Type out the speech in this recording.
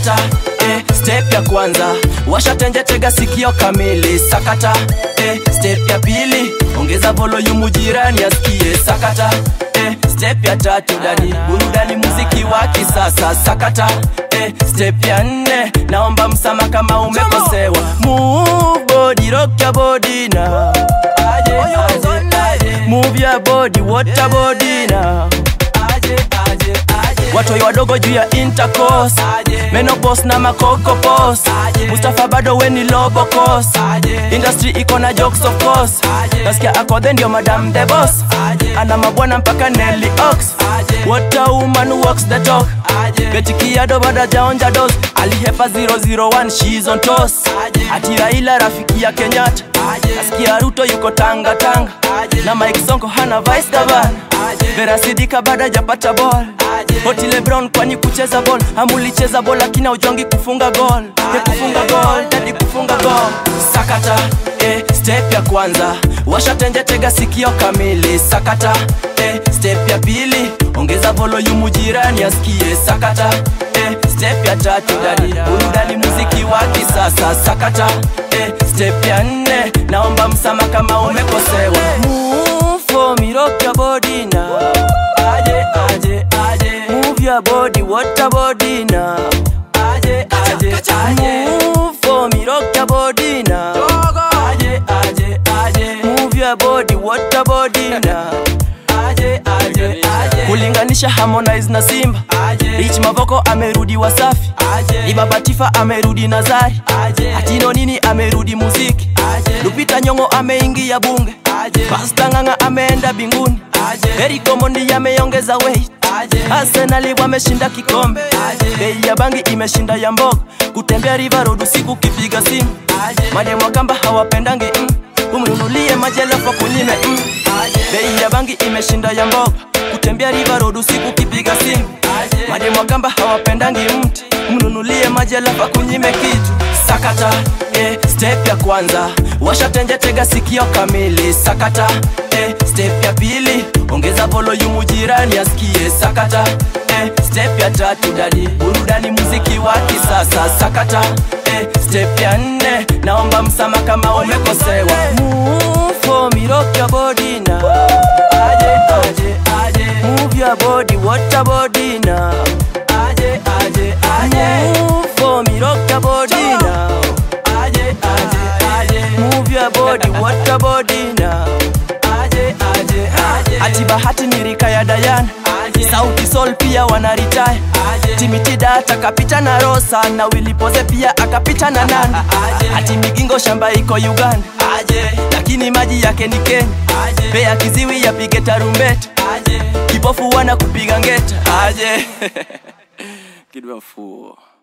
sakata eh, step ya kwanza washatenje tega sikio kamili sakata eh, step ya pili ongeza volume jirani asikie sakata eh, step ya tatu dadi burudani muziki wa kisasa sakata eh, step ya nne naomba msama kama umekosewa move body rock your body now aje, aje, aje. move your body water body now aje, aje, aje. watoi wadogo juu ya intercourse menopos na makokopos mustafa bado weni lobokos industry iko na jokes of course nasikia akodhe ndio madam the boss ana mabwana mpaka Nelly Ox what a woman who walks the talk betikiado bada jaonja dos alihepa 001 she's on toss ati Raila rafiki ya Kenyatta nasikia Ruto yuko tanga tanga na Mike Sonko hana vice gavana Vera Sidika bada japata ball Hoti Lebron kwani kucheza ball amulicheza ball lakini ujongi kufunga goal ya kufunga goal dadi kufunga goal sakata eh, step ya kwanza washatenje tega sikio kamili sakata eh, step ya pili ongeza volume jirani asikie sakata eh, step ya tatu dadi burudani muziki wa kisasa sakata eh, step ya nne naomba msama kama umekosewa Move for me, rock your body now aje aje aje move your body what your body now aje aje aje move for me rock your body now aje aje aje move your body what your body now aje aje aje kulinganisha Harmonize na Simba Rich Mavoko amerudi Wasafi Ibaba Tifa amerudi Nazari Atino nini amerudi muziki Lupita Nyong'o ameingia bunge Pasta Ng'ang'a ameenda binguni Eric Omondi ameongeza weight Arsenal wameshinda kikombe Bei ya bangi imeshinda ya mboga Kutembea River Road usiku kipiga simu Mademu wa kamba hawapendangi mm. Umnunulie majelafa kunyime mm. Bei ya bangi imeshinda ya mboga Kutembea River Road usiku kipiga simu Mademu wa kamba hawapendangi mti Mnunulie majelafa kunyime kitu Sakata eh, step ya kwanza washatenje tega sikio kamili sakata eh, step ya pili ongeza volume jirani asikie sakata eh, step ya tatu dadi burudani muziki wa kisasa sakata eh, step ya nne naomba msama kama umekosewa Move for me, rock your body now aje aje aje move your body what your body now aje aje aje move for me rock your body now aje aje aje move your body what your body now aje aje aje ati bahati ni rika ya Dayana Sauti Sol pia wanaritaya Timitida atakapita na Rosa na Wilipoze pia akapita na Nandi ati Migingo shamba iko Uganda lakini maji yake ni Kenya Pea kiziwi yapige tarumbeta kipofu wana kupiga ngeta aje kidwa fuo